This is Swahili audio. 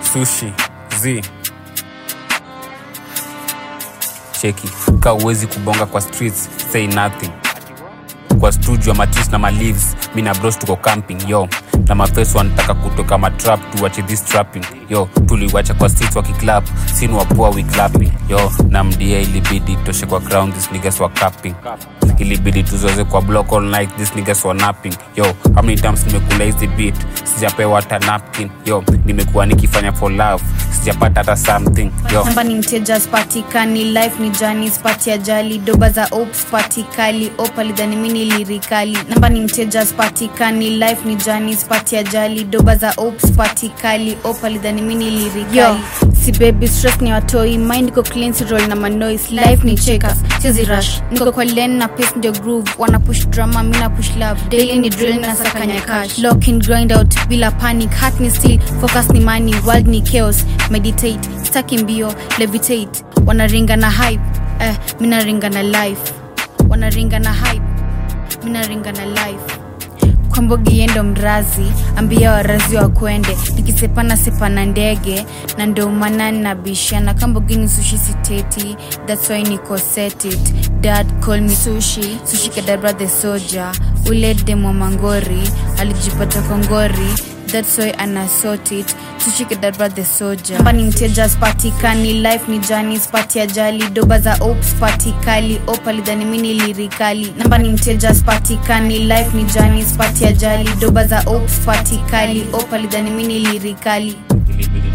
sushi z cheki ka uwezi kubonga kwa streets say nothing kwa studio matis na maleaves mi na bros tuko camping yo na mafeso wanataka kutoka matrap tuwache this trapping yo tuliwacha kwa streets wakiclap sin wapoa wiclapping yo na mdia ilibidi toshe kwa ground this niggas wa capping ilibidi tuzoze kwa block all night this niggas wa napping yo how many times nimekula hizi beat sijapewa hata napkin yo nimekuwa nikifanya for love sijapata hata something yo namba ni mteja spatikani life ni jani spati ajali doba za ops patikali opalidhani mini lirikali namba ni mteja spatikani life ni jani spati ajali doba za ops patikali opalidhani mini lirikali si baby stress ni watoi mind iko clean si roll na manois life ni checkers sizi rush niko kwa len na pace ndio groove wana push drama mina push love daily ni drill na sakanya cash lock in grind out bila panic heart ni still focus ni money world ni chaos meditate staki mbio levitate wanaringa na hype eh, mina ringa na life wanaringa na hype mina ringa na life kwambogi yendo mrazi ambia warazi wa kwende nikisepana sepana ndege na ndo maana nabishana kambogini sushi siteti thats why niko set it dad call me sushi sushi kadabra the soja ule demo mangori alijipata kongori thats why anasort it tushikidabra the soja namba ni mteja spatikani life ni jani spati ajali doba za ops patikali opalidhani mini lirikali namba ni mteja spatikani life ni jani spati ajali doba za ops patikali opalidhani mini lirikali ilibidi